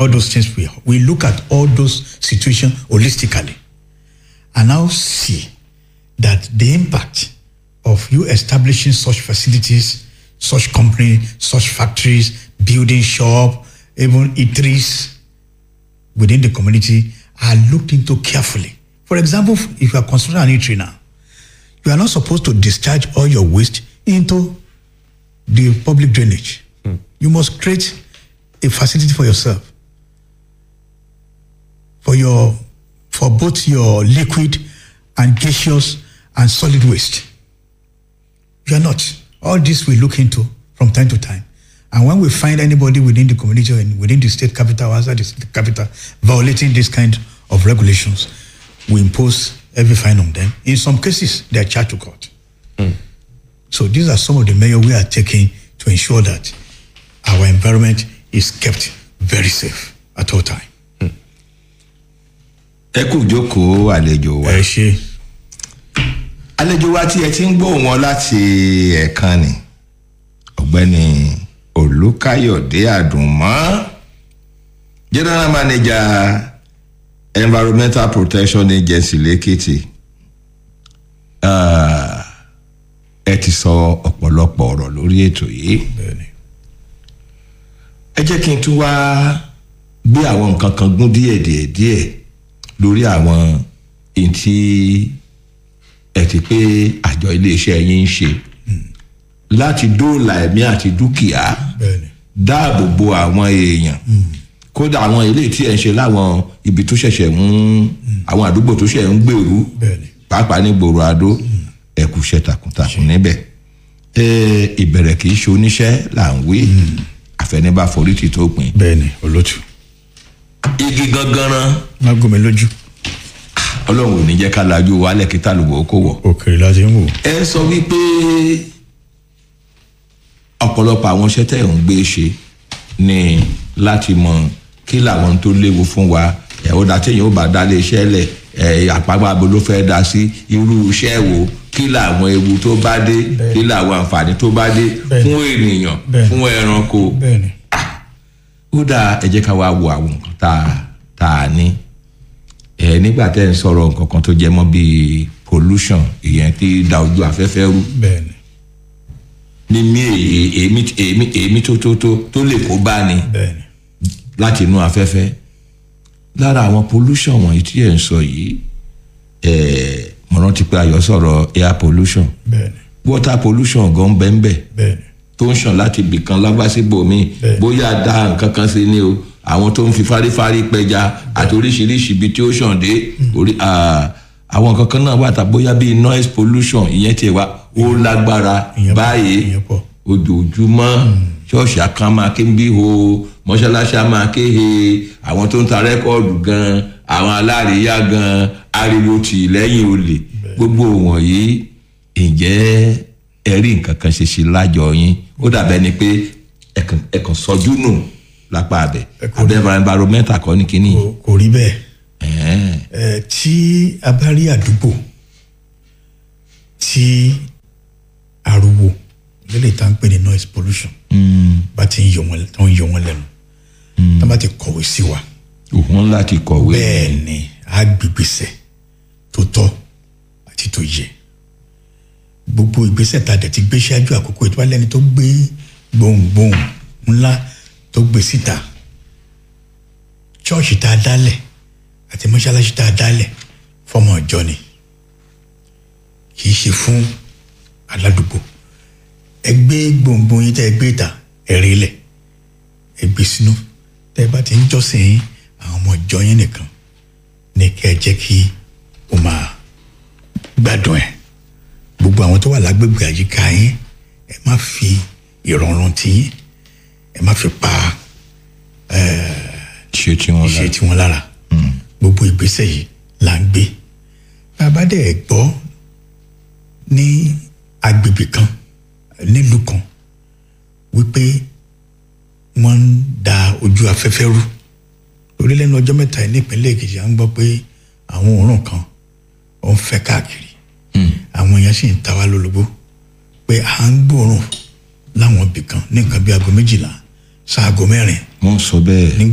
all those things we we look at all those situations holistically and now see that the impact of you establishing such facilities, such company, such factories, building shop, even eateries within the community are looked into carefully. For example, if you are constructing an eatery now, you are not supposed to discharge all your waste into the public drainage. You must create a facility for yourself, for your, for both your liquid and gaseous and solid waste. You are not. All this we look into from time to time. And when we find anybody within the community and within the state capital or outside the state capital violating this kind of regulations, we impose every fine on them. In some cases, they are charged to court. So these are some of the measures we are taking to ensure that our environment is kept very safe at all time. ẹ kú jókòó àlejò wa Ẹ ṣe àlejò wa tí ẹ ti ń gbóhùn wọn láti ẹ̀ẹ̀kan ni ọ̀gbẹ́ni olùkáyọ̀dé àdùnmọ́ general manager environmental protection agency lẹ́kìtì Ah, ẹ ti sọ ọ̀pọ̀lọpọ̀ ọ̀rọ̀ lórí ètò yìí bẹ́ẹ̀ni. ẹ jẹ́ kí n tún wá gbé àwọn nǹkan kan gún díẹ̀ díẹ̀ díẹ̀ lórí àwọn èyí tí ẹ ti pé àjọ iléeṣẹ́ yín ń ṣe láti dóòlà ẹ̀mí àti dúkìá Bẹ́ẹ̀ni. dáàbò bo àwọn èèyàn kódà àwọn ilé tí ẹ ń ṣe láwọn ibi tó ṣẹ̀ṣẹ̀ ń àwọn àdúgbò tó ṣẹ̀ ń gbèrú Bẹ́ẹ̀ni. pàápàá ní gbòòrò adó ẹ kú iṣẹ́ takuntakun níbẹ̀ ẹ ìbẹ̀rẹ̀ kì í ṣe oníṣẹ́ là ń wí àfẹnibà forí ti tó pin Bẹ́ẹ̀ni, olótù. igi gangan Má gómi lójú. ọlọ́run ò ní jẹ́ ká lajú wálẹ̀ kí tàlùbọ̀ kó wọ̀ Òkèrè la ti ń wò. ẹ sọ wípé ọ̀pọ̀lọpọ̀ àwọn iṣẹ́ tẹ̀ ń gbé ṣe ni láti mọ kí làwọn tó léwu fún wa ẹ̀ ó dá téèyàn ó bá dá lé iṣẹ́ lẹ̀ ẹ̀ àpapọ̀ abo ló fẹ́ dá sí irú iṣẹ́ wo kí làwọn ewu tó bá dé kí làwọn àǹfààní tó bá dé Bẹ́ẹ̀ni. fún ènìyàn Bẹ́ẹ̀ni. fún ẹranko Bẹ́ẹ̀ni. ó dáa ẹ jẹ́ ká wá wo àwọn nǹkan tá a tá a ní ẹ nígbà tẹ́ ń sọ̀rọ̀ nǹkan kan tó jẹ mọ́ bíi pollution ìyẹn tí da ojú afẹ́fẹ́ rú Bẹ́ẹ̀ni. ní mí èyí èmi èmi èmi tó tó tó tó lè kó bá ni Bẹ́ẹ̀ni. láti inú afẹ́fẹ́ lára àwọn pollution wọ̀nyí tí ẹ̀ ń sọ yìí ẹ̀ mo rántí pé ayọ̀ sọ̀rọ̀ air pollution Bẹ́ẹ̀ni. water pollution gan bẹ́ẹ̀ bẹ́ẹ̀ Bẹ́ẹ̀ni. tó ń ṣàn láti ibìkan lágbásíbò mi Bẹ́ẹ̀. bóyá dá nǹkan kan sí ni o àwọn tó ń fi fárífárí pẹja àti oríṣiríṣi ibi tí ó ṣàn dé orí ah, àwọn nǹkan kan náà wà tá bóyá bíi noise pollution ìyẹn tiẹ̀ wá ó lágbára Ìyẹn pọ̀, báyìí ìyẹn pọ̀. ojoojúmọ́ ṣọ́ọ̀ṣì àkàn máa ké bí ho mọ́ṣáláṣí á máa ké he àwọn tó ń ta rẹ́kọ̀dù gan àwọn aláàríyá gan ariwo tì lẹ́yìn olè gbogbo wọ̀nyí ǹjẹ́ ẹ rí nǹkan kan ṣe sí lájọ yín ó dàbẹ́ ni pé ẹ̀kàn ẹ̀kàn sọjú nù lápá abẹ abẹ́ environmental kọ́ ní kínní Kò- Kò rí bẹ́ẹ̀. ẹ̀ẹ́n, Ẹ, tí a bá rí àdúgbò tí ariwo lélẹ̀ tá ń pè ní noise pollution bá ti ń yọ wọn tó ń yọ wọn lẹ́nu tá bá ti kọ̀wé sí wa òun láti kọ̀wé bẹ́ẹ̀ ni a gbégbèsè tó tọ́ àti tó yẹ gbogbo ìgbésẹ̀ tá a dẹ̀ ti gbé ṣáájú àkókò ètò alẹ́ni tó gbé gbohùngbohùn ńlá tó gbé síta ṣọ́ọ̀ṣì tá a dálẹ̀ àti mọ́ṣáláṣí tá a dálẹ̀ fọmọ ọjọ́ ni kì í ṣe fún aládùúgbò ẹ gbé gbohùngbohùn yín tẹ́ ẹ gbé ìta ẹ rí lẹ̀ ẹ gbé sínú tẹ́ ẹ bá ti ń jọ́sìn yín àwọn ọmọ ìjọ yín nìkan ní kẹ́ ẹ jẹ́ kí o máa gbádùn ẹ̀ gbogbo àwọn tó wà lágbègbè àyíká yín ẹ má fi ìrọ̀rùn tí yín ẹ má fi pa ṣe tí wọ́n iṣẹ́ tí wọ́n lára gbogbo ìgbésẹ̀ yìí là ń gbé bàbá dẹ̀ gbọ́ ní agbègbè kan nílùú kan wípé wọ́n ń da ojú afẹ́fẹ́ rú lórí lẹ́nu ọjọ́ mẹ́ta yìí nípínlẹ̀ èkìtì à ń gbọ́ pé àwọn òórùn kan ó ń fẹ́ káàkiri àwọn èèyàn sì ń ta wá lólobó pé à ń gbóòórùn láwọn ibì kan ní nǹkan bí aago méjìlá sáago mẹ́rin wọ́n sọ bẹ́ẹ̀